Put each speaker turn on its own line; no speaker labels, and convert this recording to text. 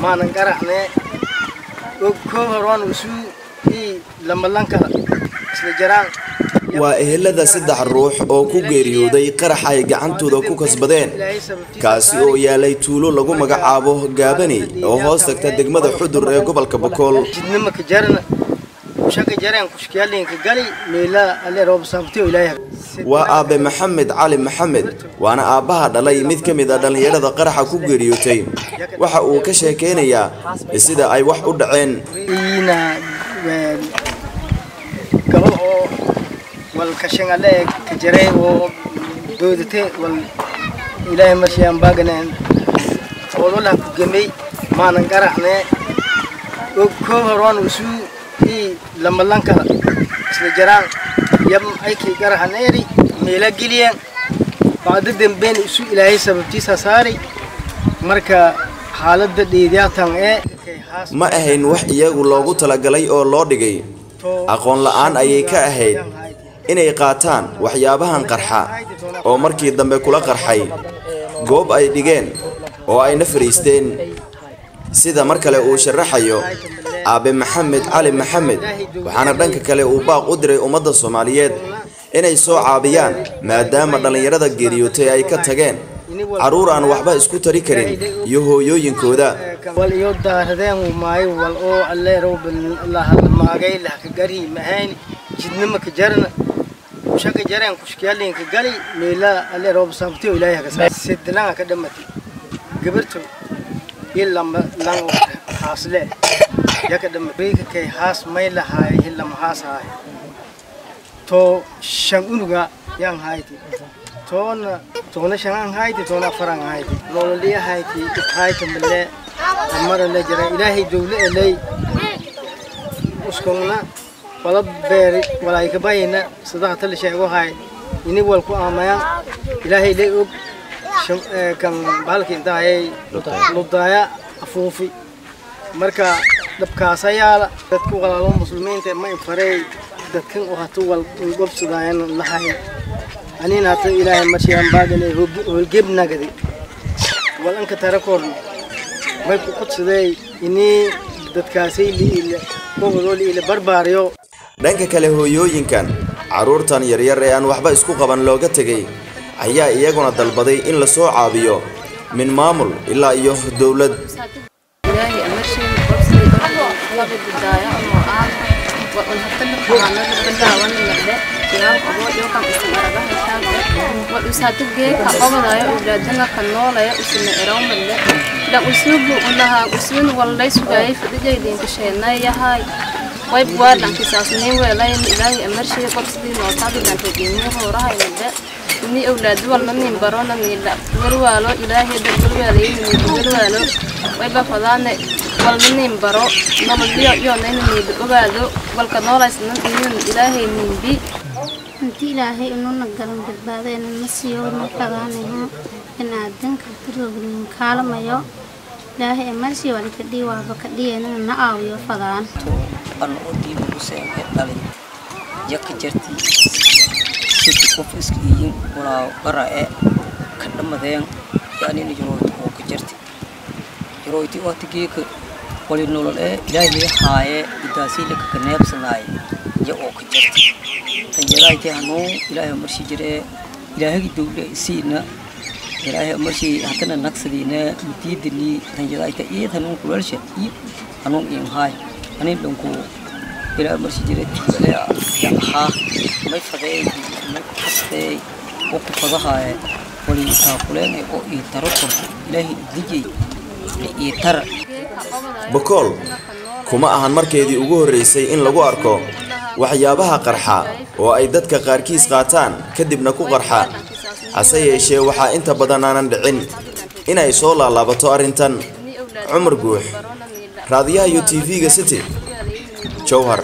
maanan qaracne koo horaan isu ii lamalanka isla jaraan
waa ehelada saddex ruux oo ku geeriyooday qarax ay gacantooda ku kasbadeen kaasi oo yaalay tuulo lagu magacaabo gaabani oo hoos tagta degmada xudur ee gobolka bokool
jidnimaka jarana shaka jareen kushkiyaalinka gali meela alle roob saabtiyo ilaahay
waa aabe maxamed cali maxamed waana aabbaha dhalay mid ka mid a dhallinyarada qaraxa ku geeriyootay waxa uu ka sheekaynayaa sida ay wax u dhaceen
iina gabal oo wal kashangale ka jaray oo doodate wal ilaahay marshiyaan baaganeen oodolaha ku gemay maanan qaracne koo horaan isu ii lamalanka isla jaraan yam aykii garahaneeri meela geliyeen bacdo dambeen isu ilaahay sababtiisa saari marka xaaladda dheedyaatan ee
ma ahayn wax iyagu loogu talagalay oo loo dhigay aqoon la'aan ayay ka ahayd inay qaataan waxyaabahan qarxa oo markii dambe kula qarxay goob ay dhigeen oo ayna fariisteen sida mar kale uu sharaxayo aabe maxamed cali maxamed waxaana dhanka kale uu baaq u diray ummadda soomaaliyeed inay soo caabiyaan maadaama dhallinyarada geeriyootay ay ka tageen carruur aan waxba isku tari karin iyo hooyooyinkooda
wal iyo daaradeen maayo wal oo alle roob lahalmaagay lahka gari mahayn jidnimaka jarana shaka jareen kushkiyaalinka gali meela alle roob saabtiyo ilaahay haka sidlanga ka dhamatay gabarto ilama lang haasle yaka dhamatay kay haas may lahaay hilama haas haay to shan unuga yang hayti toona toona shan hayti toona afaran hayti nololiya hayti hayti male amara la jira ilaahay dawle elay uskongna wala beeri walay ka bayna sadaha tal sheego hay ini wal ku aamaya ilaahay lay og kan balki inta ay ludaya afuufi marka dabkaasa yaala dadku walaalo muslimiinta ma infarey dadkan oo hatu wal gobsadaayan lahayn anina hata ilaahay marshiyaan baagane holgebnagadi wal anka tarakorn may ku qudsadey ini dadkaasay liile gobodoo liile barbaariyo
dhanka kale hooyooyinkan carruurtan yaryar ee aan waxba isku qaban looga tegay ayaa iyaguna dalbaday in la soo caabiyo min maamul ilaa iyo dowlad
usaatagee ka qabadayo ulaadana ka noolaya usina erawmadle dhan usnugu ulahaa uswin wallay sugaayay fadijaydiinka sheenayahay wayb waa dhankisaasnii weelayn ilaahay amarshii qorsidii nootaadi dhankageemii hoorahaymadle ini awlaadu walna nin barona niila walwaalo ilaahay dad walwaalayay niida walwaalo wayba fadaane walna nin baro nololyo yoonayna niida ogaado walka noolaysnan inun ilaahay ninbi
inti ilaahay inuna galan badbaadayna na siiyo na fadaanayo binaadanka darognin kaalamayo ilaahay amarshii waan kadhii waaba kadhiyanana na aawiyo fadaan
an oo diiba useen ee dhalay jaka jartii sidi qof iska iyin walaa bara ee ka dhamadeen yaanina jarooti oo ka jarti jarooti oo tigeeka wali nolol ee ilaahay haaye idaasii laka ka neebsanaaye ya oo ka jarti tanjaraaytee hanuun ilaahay marshii jiree ilaahagi dowle isiina ilaahay marshii hatana nagsadiina mutiidanii tanjaraayta iid hanuun kulaalsha iid hanuun iin haay anin dhanku ilaahay marshii jiree tiibalee ahaa may fadeey may ku kasteey oo ku fadahaaye wali taakuleen oo ii taro korto ilaahay idijay ii tara
bokool kuma ahan markeedii ugu horraysay in lagu arko waxyaabaha qarxa oo ay dadka qaarkiis qaataan kadibna ku qarxa hase yeeshee waxaa inta badan aanan dhicin inay soo laalaabato arrintan cumar guux raadiyaha iyo tv-ga city jowhar